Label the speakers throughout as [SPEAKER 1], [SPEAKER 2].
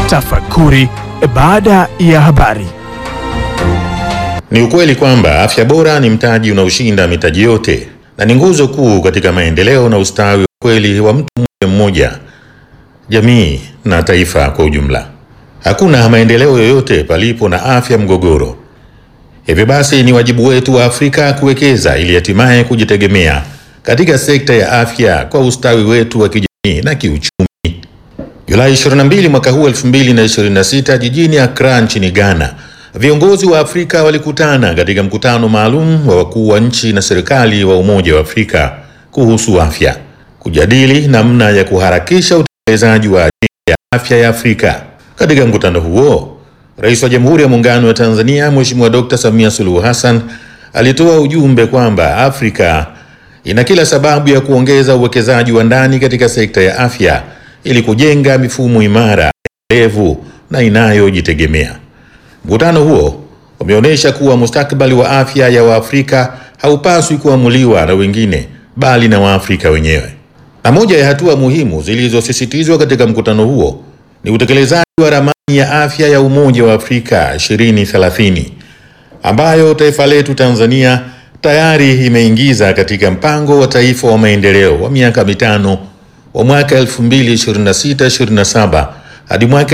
[SPEAKER 1] Tafakuri baada ya habari.
[SPEAKER 2] Ni ukweli kwamba afya bora ni mtaji unaoshinda mitaji yote na ni nguzo kuu katika maendeleo na ustawi wa kweli wa mtu mmoja mmoja, jamii na taifa kwa ujumla. Hakuna maendeleo yoyote palipo na afya mgogoro. Hivyo basi, ni wajibu wetu wa Afrika kuwekeza ili hatimaye kujitegemea katika sekta ya afya kwa ustawi wetu wa kijamii na kiuchumi. Julai 22 mwaka huu 2026 jijini Accra nchini Ghana, viongozi wa Afrika walikutana katika mkutano maalum wa wakuu wa nchi na serikali wa Umoja wa Afrika kuhusu afya, kujadili namna ya kuharakisha utekelezaji wa ajenda ya afya ya Afrika. Katika mkutano huo, Rais wa Jamhuri ya Muungano wa Tanzania Mheshimiwa Dr. Samia Suluhu Hassan alitoa ujumbe kwamba Afrika ina kila sababu ya kuongeza uwekezaji wa ndani katika sekta ya afya ili kujenga mifumo imara, endelevu na inayojitegemea. Mkutano huo umeonyesha kuwa mustakabali wa afya ya Waafrika haupaswi kuamuliwa na wengine bali na Waafrika wenyewe. Na moja ya hatua muhimu zilizosisitizwa katika mkutano huo ni utekelezaji wa ramani ya afya ya Umoja wa Afrika 2030 ambayo taifa letu Tanzania tayari imeingiza katika mpango wa taifa wa maendeleo wa miaka mitano wa mwaka 2026-27 hadi mwaka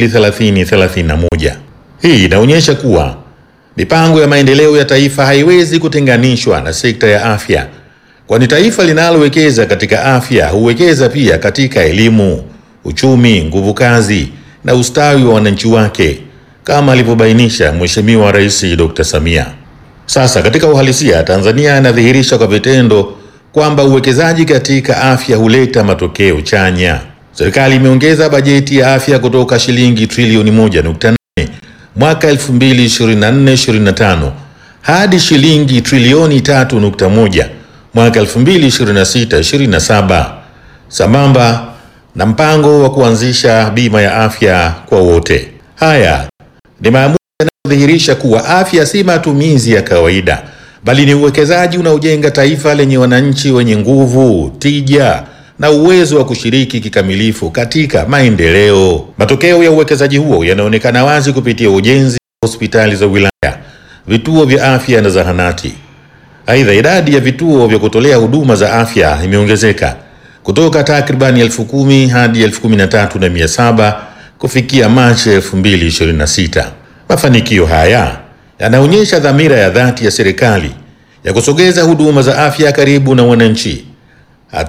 [SPEAKER 2] 2030-31. Hii inaonyesha kuwa mipango ya maendeleo ya taifa haiwezi kutenganishwa na sekta ya afya, kwani taifa linalowekeza katika afya huwekeza pia katika elimu, uchumi, nguvu kazi na ustawi wa wananchi wake, kama alivyobainisha Mheshimiwa Rais Dr. Samia. Sasa katika uhalisia, Tanzania inadhihirisha kwa vitendo kwamba uwekezaji katika afya huleta matokeo chanya. Serikali imeongeza bajeti ya afya kutoka shilingi trilioni 1.8 mwaka 2024-2025 hadi shilingi trilioni 3.1 mwaka 2026-2027 sambamba na mpango wa kuanzisha bima ya afya kwa wote. Haya ni maamuzi yanayodhihirisha kuwa afya si matumizi ya kawaida bali ni uwekezaji unaojenga taifa lenye wananchi wenye nguvu, tija na uwezo wa kushiriki kikamilifu katika maendeleo. Matokeo ya uwekezaji huo yanaonekana wazi kupitia ujenzi wa hospitali za wilaya, vituo vya afya na zahanati. Aidha, idadi ya vituo vya kutolea huduma za afya imeongezeka kutoka takribani elfu kumi hadi elfu kumi na tatu na mia saba kufikia Machi 2026. Mafanikio haya yanaonyesha dhamira ya dhati ya serikali ya kusogeza huduma za afya karibu na wananchi